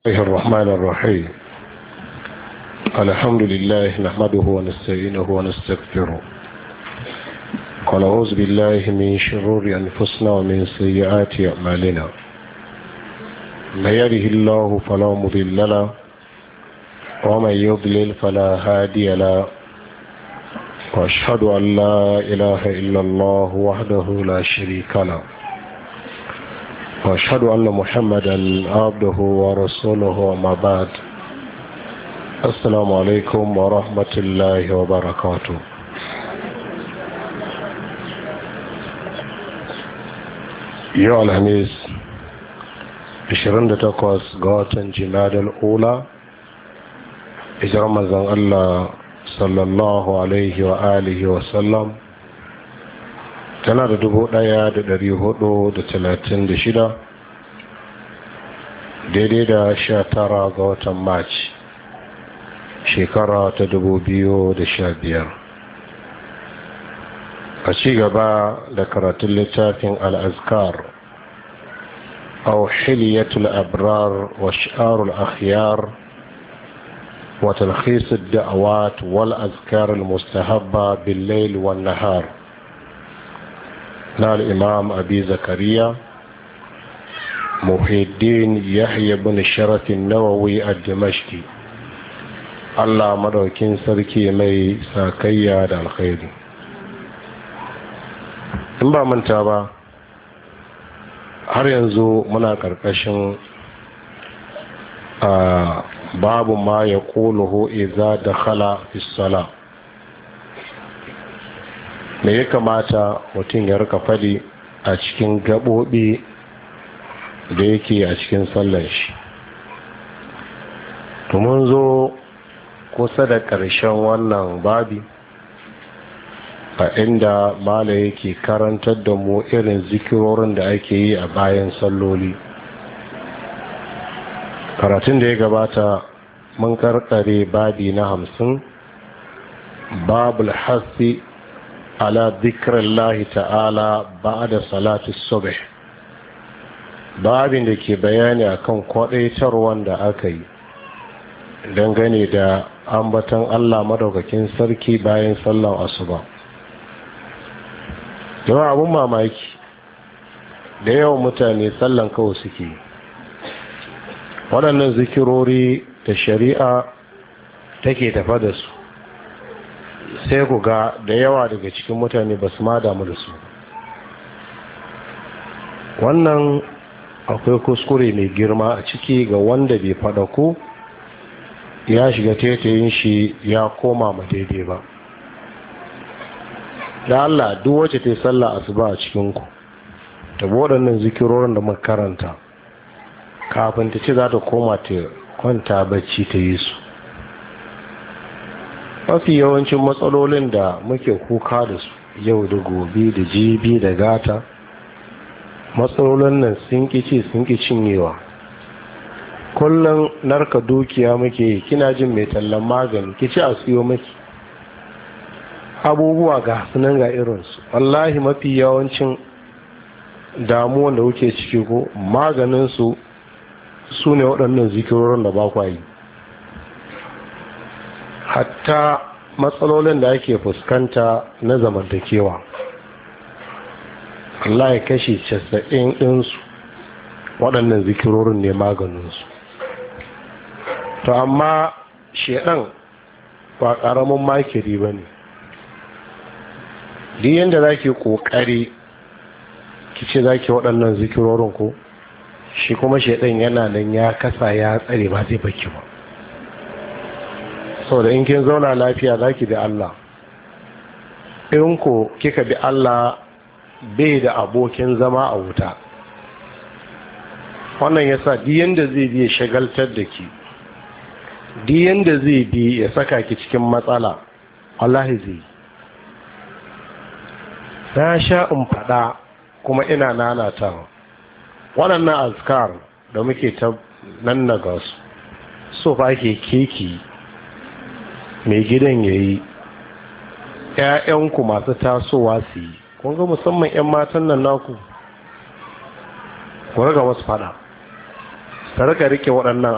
الله الرحمن الرحيم الحمد لله نحمده ونستعينه ونستغفره ونعوذ بالله من شرور أنفسنا ومن سيئات أعمالنا من يره الله فلا مضل له ومن يضلل فلا هادي له واشهد ان لا اله الا الله وحده لا شريك له واشهد ان محمدا عبده ورسوله وما بعد السلام عليكم ورحمه الله وبركاته yau alhamis 28 ga watan jimadal ula ijar mazan allah sallallahu alaihi wa alihi wa sallam tana da dubu daya da dari hudu da talatin da shida daidai da sha tara ga watan march shekara ta dubu biyu da sha biyar a ci gaba da karatun littafin al'azkar أو حلية الأبرار وشعار الأخيار وتلخيص الدعوات والأذكار المستهبة بالليل والنهار نال الإمام أبي زكريا محي الدين يحيى بن الشرف النووي الدمشقي الله مدوكين سركي مي ساكيا دا الخير in ba manta ba har yanzu muna ƙarƙashin a babu ma ya ƙoluhu iza da khala isala me ya kamata mutum ya rika fadi a cikin gaɓoɓi da yake a cikin sallan shi mun zo kusa da ƙarshen wannan babi a inda mala yake karantar da mu irin zikirorin da ake yi a bayan salloli karatun da ya gabata mun karkare babi na hamsin babul hasi ala lahi ta'ala ba da salatu subh babin da ke bayani akan kwadaitarwan da aka yi dangane da ambatan allah madaukakin sarki bayan sallan asuba yawan abun mamaki da yawan mutane sallan kawai suke waɗannan zikirori da shari'a take tafa da su sai ku ga da yawa daga cikin mutane ba su ma damu da su wannan akwai kuskure mai girma a ciki ga wanda bai faɗa ku ya shiga tetayin shi ya koma ma daidai ba da Allah duk wacce ta yi sallah asuba a cikinku ta waɗannan zikirorin da makaranta kafin ta ce za ta koma ta kwanta bacci ta yi su mafi yawancin matsalolin da muke kuka da su yau da gobe da jibi da gata matsalolin nan sun ci sun ƙi cinyewa kullum narka dukiya muke yi kina jin mai tallan magani ki ci a siyo maki abubuwa ga sunan ga irinsu wallahi mafi yawancin damuwan da kuke ciki ko maganinsu su ne waɗannan zikirorin da ba yi hatta matsalolin da ake fuskanta na zamantakewa wallahi kashi casa'in ɗinsu waɗannan zikirorin ne maganinsu to amma shedan ba ƙaramin makiri ba ne duk yadda za ki ƙoƙari ki ce za ki waɗannan zikirorin ko shi kuma shaidan yana nan ya kasa ya tsare ba zai baki ba sau da in kin zauna lafiya za ki bi Allah in ko kika bi Allah bai da abokin zama a wuta wannan ya sa duk yadda zai bi ya shagaltar da ki duk yadda zai bi ya saka ki cikin matsala Allah zai na sha in faɗa kuma ina nanatawa waɗannan azkar da muke ta nan na gasu so fa ake keki mai gidan ya yi ‘ya'yanku masu tasowa su yi kun ga musamman ‘yan matan nan naku ku raga wasu fada ta rika rike waɗannan